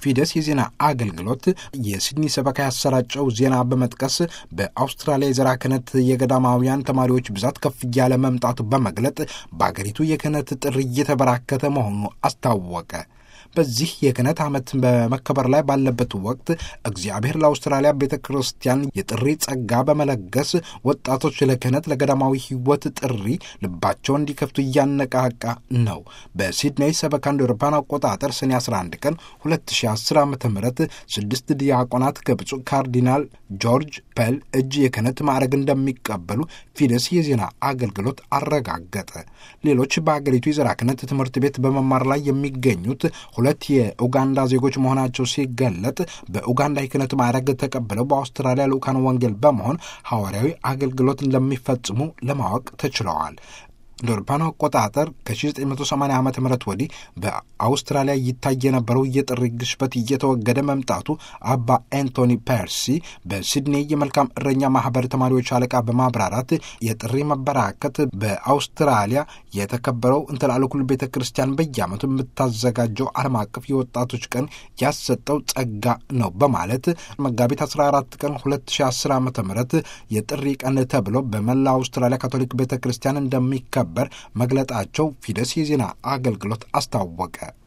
ፊደስ የዜና አገልግሎት የሲድኒ ሰበካ ያሰራጨው ዜና በመጥቀስ በአውስትራሊያ የዘራ ክህነት የገዳማውያን ተማሪዎች ብዛት ከፍ እያለ መምጣቱ በመግለጥ በአገሪቱ የክህነት ጥሪ እየተበራከተ መሆኑ አስታወቀ። በዚህ የክህነት ዓመት በመከበር ላይ ባለበት ወቅት እግዚአብሔር ለአውስትራሊያ ቤተ ክርስቲያን የጥሪ ጸጋ በመለገስ ወጣቶች ለክህነት ለገዳማዊ ሕይወት ጥሪ ልባቸውን እንዲከፍቱ እያነቃቃ ነው። በሲድኔይ ሰበካ እንደ አውሮፓውያን አቆጣጠር ሰኔ 11 ቀን 2010 ዓ ም ስድስት ዲያቆናት ከብፁዕ ካርዲናል ጆርጅ ፐል እጅ የክህነት ማዕረግ እንደሚቀበሉ ፊደስ የዜና አገልግሎት አረጋገጠ። ሌሎች በአገሪቱ የዘራ ክህነት ትምህርት ቤት በመማር ላይ የሚገኙት ሁለት የኡጋንዳ ዜጎች መሆናቸው ሲገለጥ በኡጋንዳ የክህነት ማዕረግ ተቀብለው በአውስትራሊያ ልዑካን ወንጌል በመሆን ሐዋርያዊ አገልግሎት እንደሚፈጽሙ ለማወቅ ተችለዋል። እንደ አውሮፓውያኑ አቆጣጠር ከ1980 ዓ ም ወዲህ በአውስትራሊያ ይታይ የነበረው የጥሪ ግሽበት እየተወገደ መምጣቱ አባ አንቶኒ ፐርሲ በሲድኔ የመልካም እረኛ ማህበር ተማሪዎች አለቃ በማብራራት የጥሪ መበራከት በአውስትራሊያ የተከበረው እንተላለኩል ቤተ ክርስቲያን በየዓመቱ የምታዘጋጀው ዓለም አቀፍ የወጣቶች ቀን ያሰጠው ጸጋ ነው በማለት መጋቢት 14 ቀን 2010 ዓ ም የጥሪ ቀን ተብሎ በመላ አውስትራሊያ ካቶሊክ ቤተ ክርስቲያን እንደሚከ በር መግለጣቸው ፊደስ የዜና አገልግሎት አስታወቀ።